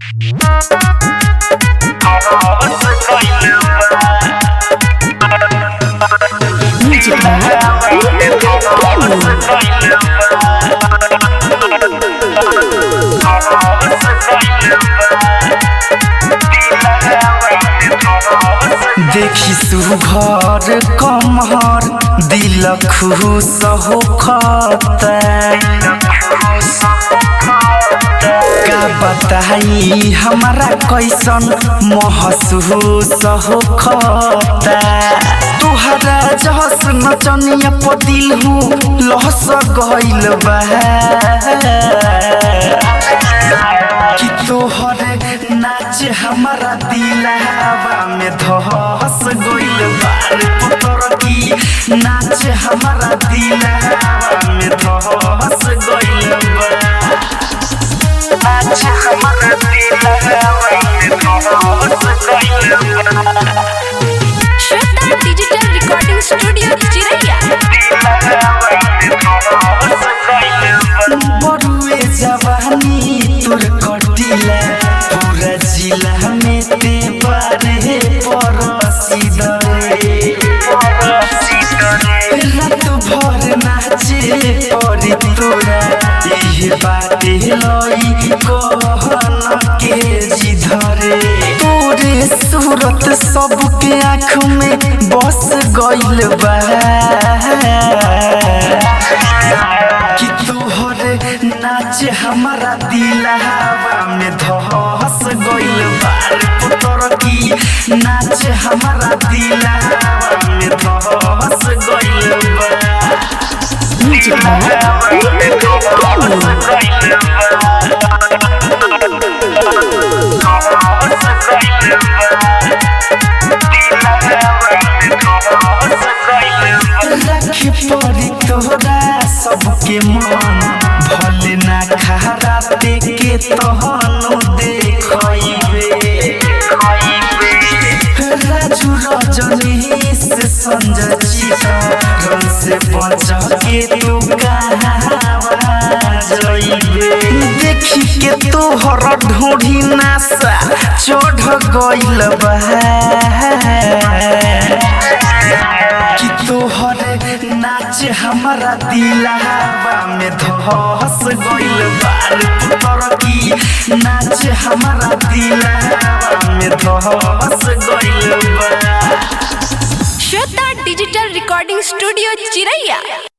Music देखी सुघर कमहर दिल खुश हो का बताई हमारा कैसन महसूस हो खता तुहरा जहस नचनिया पर दिल हूँ लहस गइल बा कि तोहरे नाच हमारा दिलवा में धस गइल बार पुतर की नाच हमारा दिलवा में धस गइल बा नाच हमारा दिलवा में धस गइल बा श्वेता डिजिटल रिकॉर्डिंग स्टूडियो चिरैया बड़ुए जवानी तोर कटिला पूरा जिला में ते बारे परसी दरे रात भर नाचे परी तोरा इहे बाटे लई कहन के जिधरे तोरे सूरत सबके आँख में बस गइल बा कि तोहरे नाच हमारा दिलवा में धस गइल बार पुतर की नाच हमारा दिलवा में धस गइल बा Music रखे पड़ी तोरा सबके मन भले ना खरा देखे तहनो देखइबे राजू रजनी से संजय चितरन से बच के तू कहावा जइबे देखी के तोहर ढूढ़ी नासा चढ़ गइल बा कि तोहरे नाच हमारा दिलवा में धस गइल बार पुतर की नाच हमारा दिलवा में धस गइल बा श्वेता डिजिटल रिकॉर्डिंग स्टूडियो चिरैया